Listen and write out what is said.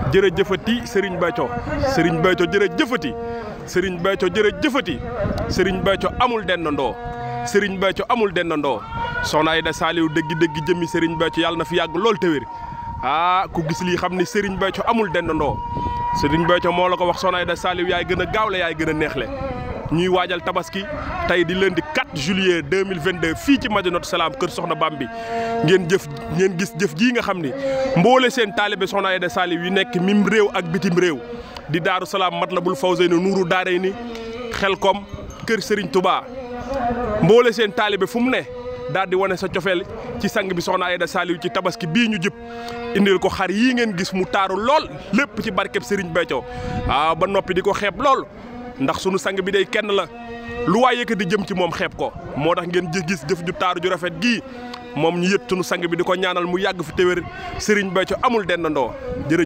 jërëjëfati Serigne Béthio Serigne Béthio jërëjëfati Serigne Béthio jërëjëfati Serigne Béthio amul dendandoo Serigne Béthio amul dendandoo soxna Aïda Saliou dëggi dëggi jëmmi Serigne Béthio yàlla na fi yàgg lool te wér ah ku gis lii xam ni Serigne Béthio amul dendandoo Serigne Béthio moo la ko wax soxna Aïda Saliou yaay gën a gaawle yaay gën a neexle ñuy waajal tabaski tey di lundi 4 juillet 2022 fii ci Madinatu Salaam kër Soxna Bambi ngeen jëf ngeen gis jëf jii nga xam ni mboole seen taalibe Soxna Aïda Saliou yi nekk mim réew ak bitim réew di Daaru Salaam Matlabul Fawzayni Nuuru Daarayni Xelkom kër Serigne Touba mboole seen taalibe fu mu ne daal di wane sa cofeel ci sang bi Soxna Aïda Saliou ci tabaski bii ñu jëpp indil ko xar yii ngeen gis mu taaru lool lépp ci barkeb Serigne Béthio waaw ba noppi di ko xeeb lool. ndax sunu sang bi day kenn la lu waay yëkkati jëm ci moom xeeb ko moo tax ngeen gis jëf ju taaru ju rafet gii moom ñu yët sunu sang bi di ko ñaanal mu yàgg fi téwér Serigne Béthio amul dendandoo jërëjëf